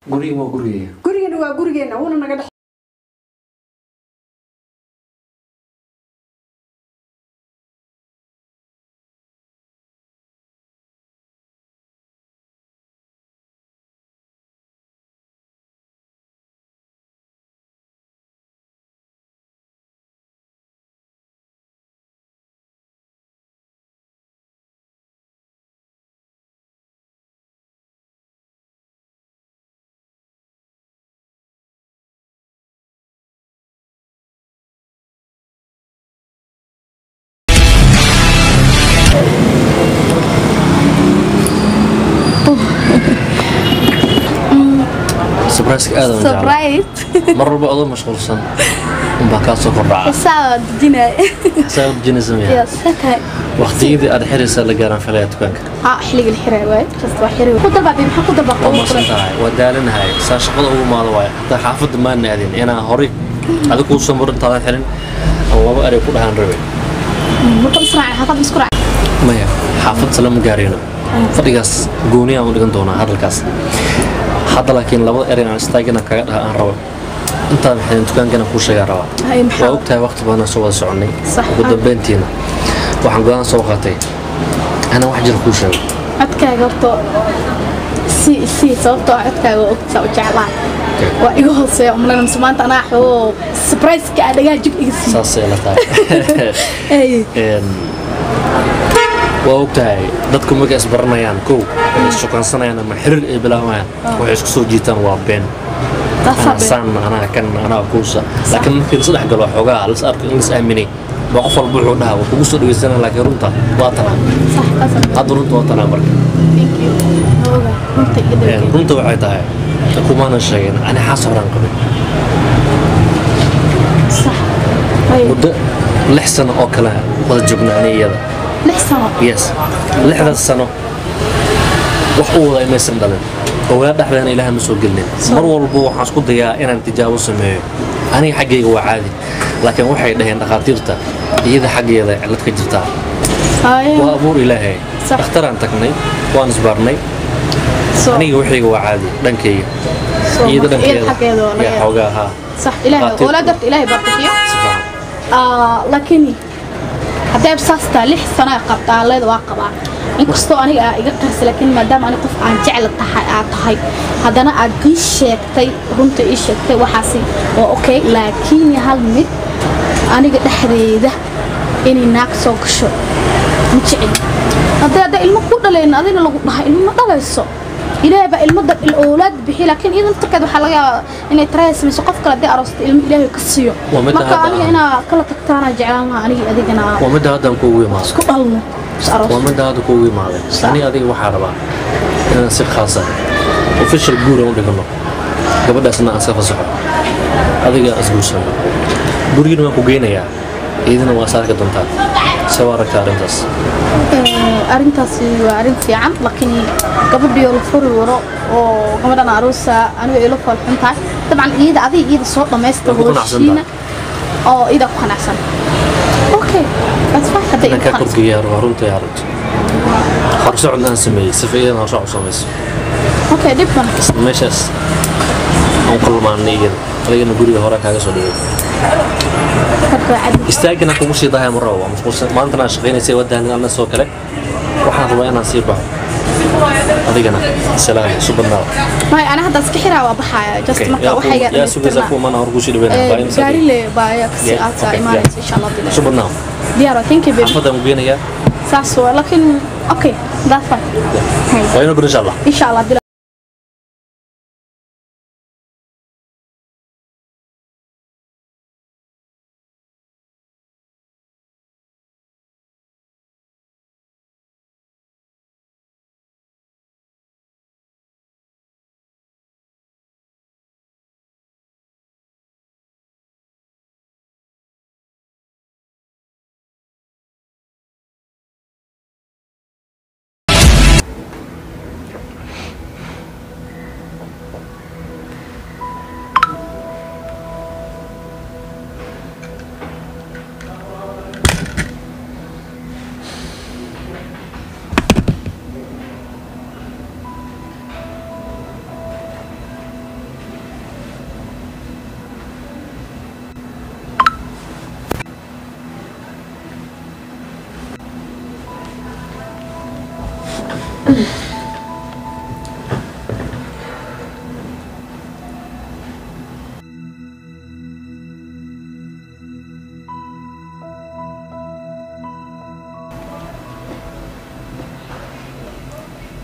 guriga waa gurigaya gurigana waa gurigeena wuuna naga dhex surprise aad aan jeclaa surprise mar walba adoo mashquulsan unbaa kaa soo kordhaca saa dejinaya saa dejinaysa miya yes okay waqtiyadii aad xiraysaa la gaaraan filaya dukaanka ha xilliga la xiray waay just waa xiray ku dalbaa maxaa ku dalbaa waa masan tahay waa daalanahay saa shaqada ugu maado waay hataa xaafadda maan aadin inaa horay adiga kuu soo marintaadan xirin aan laba erey ku dhahaan rabay marka israac xafad isku raac maya xaafad salama gaarayno fadhigaas gooni aan u dhigan doonaa hadalkaas hadda laakiin labada erey aan istaagina kaga dhaha aan rabo intaan xidhin dukaankana kuu sheegaa rabaa Hay, maxaa? waa ogtahay waqti badan soo wada soconnay Sax. ugu dambeyntiina waxaan go-aan soo qaatay anaa wax jira kuu sheego codkaaga horta si si sababtoo ah codkaaga waa ogtaa u jeclaa Okay. waa iga hooseeya umaleyn mise maanta anaa xoo surprise-ka aa dhagaa jug iga siiy saasay la tahay Een, waa ogtahay dadku markay isbaranayaan kow waxay issukansanayaan ama xiriir ay bilaabayaan waxay isku soo jiitaan waa been anaa saan anaa kan anaa kuusa laakiin markii lasdhex galo xoogaa las arko in las aaminay baa qof walba wuxuu dhahaa waa kugu soo dhawaysanaa laakiin runta waa tanaa hadda runta waa tanaa marka Een, runta waxay tahay kumaanan sheegin ani xaas horaan qabay muddo lix sano oo kale wada joognaa ani iyada lix sano yes lixdaas sano wax u wada inaysan dhalin ogaa dhexdeena ilaaha ma soo gelinin mar walba waxaan isku dayaa inaan tijaabo sameeyo aniga xaggayga waa caadi laakiin waxay dhaheen dhakhaatiirta iyada xaggeeda cillad ka jirtaa waa abuur ilaahay Sax. dhakhtaraan tagnay waan isbaarnay aniga waxayga waa caadi dhankayga iyada dhankeeda yaa xoogaa haa صح إلهي قاتل. ولا درت إلهي برتكيا si fiican آه لكن هدي بساستا لح سنة قبطة الله ذو واقبا inkastoo aniga iga qarsi laakiin maadaama ani qof aan jecel tahay aad tahay haddana aad ii sheegtay runta ii sheegtay waxaasi waa okay laakiin hal mid aniga dhexdeeda inay naag soo gasho ma jecel haddii hadda ilmo ku dhalayn adina lagu dhahay ilmo ma dhalayso ilaahay baa ilmo dad oolaad bixiy laakiin iyada naftarkeed waxaa laga yaabaa inay taraaya samayso qof kale haddii aroosta ilmo ilaahay ka siiyo Waa midda marka hadda aniga aan- inaa kala tagtaana jeclaan lahaa aniga adigana waa midda haddaan kuugu imaaday isku dhalno is aroos waa midda hadda kuugu imaaday Sax. ani adiga waxaa rabaa inaan si khaasa official guur aan u dhigano gabadhaasna aan iska fasaxo adiga isguursano gurigina waan ku geynayaa iyadina waa saarka doontaa se waa aragtaa arrintaas Ee, arrintaasi waa arrin fiican laakiin gabadhii oo la furi waro oo gabadhan aroosa aniga ila falxun tahay dabcan iyada adiga iyada soo dhammaysta Way ku qanacsan howshiina oo iyada ku qanacsan okay that's fine hadday inaan igu kaa qanacsan korgeeyaa rabaa runtii arrinta horsocod aan sameeyey sifa iyadana horsocod u samayso okay dhib ban meeshaas aan kulmaanay iyada adigana guriga hore kaaga soo dhigay marka waa cadi istaagina kugu sii dahay ma rabo waa mashquulsan maantana aan shaqaynaysay wadaan anna soo kale waxaan rabaa inaan sii baxo adigana salaam isu badnaada may ana hadda iska xiraa waa baxaya just marka waxayga yaa sugaysaa kuwa mana hor kuusii dhaweynaya gaari le baa ayaa kasi Yeah, aadsa okay, imaanaysa insha allah isu badnaa diyaar waa thank you baby xaafadaan ku geenayaa saas waa laakiin okay that's fine waa inuu bir insha allah insha allah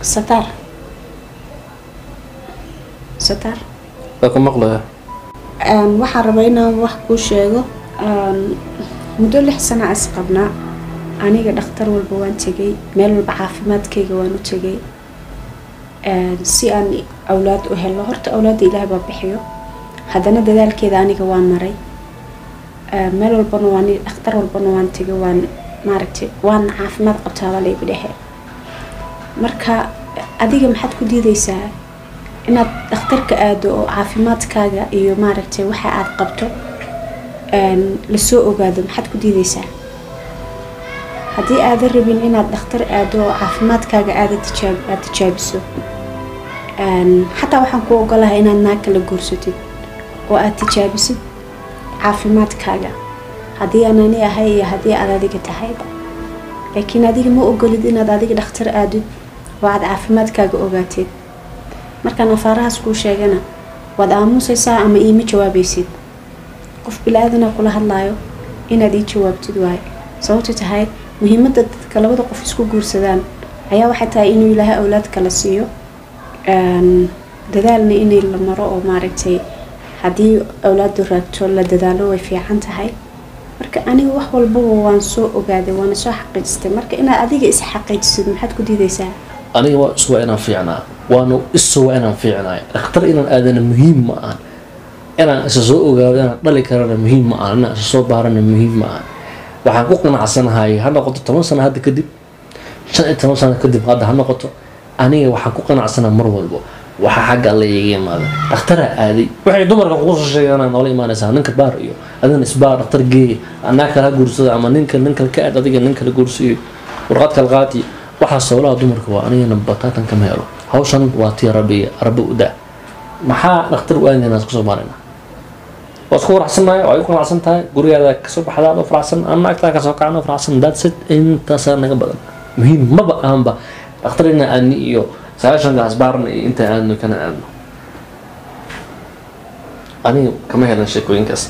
sataar sataar waa ku maqlaya Een, waxaan rabaa inaan wax kuu sheego Een, muddo lix sana is qabnaa aniga dhakhtar walba waan tegay meel walba caafimaadkayga waan u tegay Een, si aan awlaad u helo horta awlaadda ilaahay baa bixiyo haddana dadaalkeeda aniga waan maray Een, meel walbana waan dhakhtar walbana waan tegay waan maaragtay waan caafimaad qabtaa baa laygu dhexe marka adiga maxaad ku diidaysaa inaad dhakhtarka aado oo caafimaadkaaga iyo maaragtay waxa aad qabto een, lasoo ogaado maxaad ku diidaysaa haddii aadan rabin inaad dhakhtar aado oo caafimaadkaaga aada tijaab aad tijaabiso een, xataa waxaan ku ogolahay inaad naag kala guursatid oo aad tijaabisid caafimaadkaaga haddii aan ani ahay iyo haddii aad adiga tahayba laakiin adiga ma ogolid inaad adiga dhakhtar aadid oo aad caafimaadkaaga ogaateed markaan afaarahaas kuu sheegana waad aamusaysaa ama iima jawaabaysid qof bilaadanaa kula hadlaayo inaad ii jawaabtid waaye sababto tahay muhiimadda dadka labada qof isku guursadaan ayaa waxay tahay inuu ilaahay awlaad kala siiyo Een, dadaalna inay la maro oo maaragtay haddii awlaadu raagto la dadaalo way fiican tahay marka aniga wax walbaba waan soo ogaaday waana soo xaqiijistay marka inaad adiga is xaqiijisid maxaad ku diidaysaa aniga waa isu waa inaan fiicnaa waana isu waa inaan fiicnaay dhakhtar inaan aadana muhiim ma ahan inaan isa soo ogaado inaan dhali karana muhiim ma ahan inaan isa soo baarana muhiim ma ahan waxaan ku qanacsanahay ha noqoto toban sano hadda kadib shan iyo toban sano kadib hadda ha noqoto aniga waxaan ku qanacsanaa mar walbo waxa xagga alla iga imaada dhakhtaraa aaday waxay dumarka kugu soo sheegaan noola imaanaysaa ninka baar iyo adina isbaar dhakhtar geey anaa kala guursada ama ninka ninka ka aad adiga nin kala guursiyo warqad kala qaati waxaas howlaha dumarka waa anigana bataatan kama helo hawshan waa tii rabbi rabbi u daa maxaa dhakhtar u aadayna isku soo maarayna waa isku faraxsannahay waa igu qanacsan tahay gurigaada kasoo baxdaa adoo faraxsan ama agtaa kasoo kacno faraxsan that's it intaasaa naga badan muhiim maba ahanba dhakhtar ina aadni iyo sagaashanka asbaarna iyo inta aadno kana aadno aniga kama helan sheekooyinkaas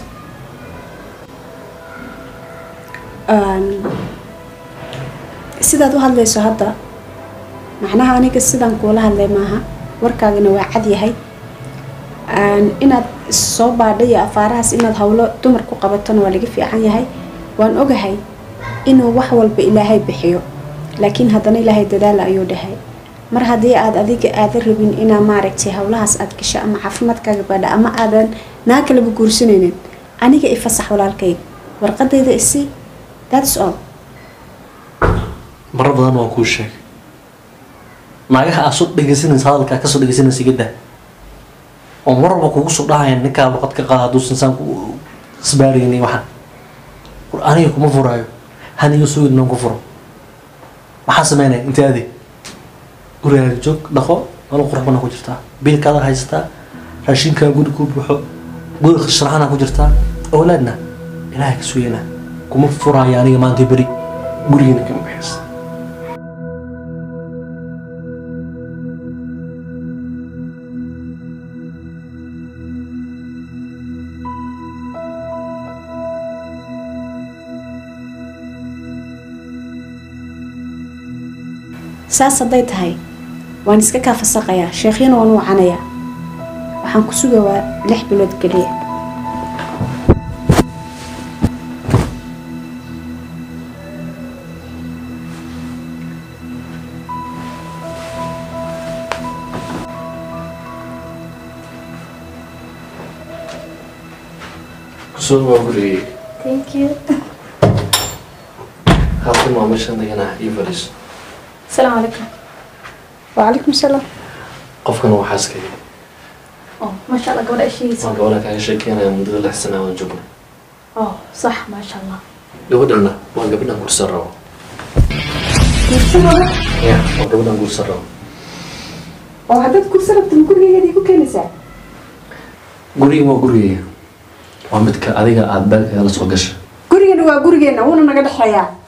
Een, sidaad u hadlayso hadda macnaha aniga sidaan kuula hadlay maaha warkaagana waa cad yahay Een, inaad soo baadha iyo afaarahaas inaad howlo dumar ku qabatona waa laga fiican yahay waan ogahay inuu wax walba ilaahay bixiyo laakiin haddana ilaahay dadaala ayuu dhahay mar haddii aad adiga aadan rabin inaa maaragtay howlahaas aad gasho ama caafimaadkaaga baadha ama aadan naa kalaba guursanaynin aniga i fasax walaalkayga warqadayda isi that's all marar badan waan kuu sheegay naagaha aad soo dhegeysanaysa hadalkaa kasoo dhegeysanaysa iga daa oo mar walba kugu soo dhahaya ninkaa luqad ka qaada hadduusan saan ku isbaarayni waxaan war aniga kuma furaayo haniga sugid noon ku furo maxaa sameynaya inta adi gurigaaga joog dhaqo nolol qurux badan ku jirtaa biilkaada haysataa raashinkaa guri ku buuxo guri sharaxana ku jirtaa awlaadna ilaahay ka sugayna kuma furaayo aniga maanta beri gurigiina kama bixisa saas hadday tahay waan iska kaa fasaqayaa sheekhyana waan wacanayaa waxaan ku suga waa lix bilood keliya kusoo waa gurigay thank you halkan waa meeshaan deganaa io fadhiiso asalaamu calaykum wacalaykum salaam qofkan waa xaaskayga oh maasha allah gabadha ishigiisa waan gabadha kaaga sheekeynaya muddada lix sana waan joognay oh sax maasha allah gabadhana waa gabadhan guursan rabo ya waa gabadhan guursan rabo oo haddaad kursa rabtin gurigeedii ku keenaysaa guriga waa gurigayga waa midka adiga aada baagaaga la soo gasha gurigana waa gurigeena wuuna naga dhexeeyaa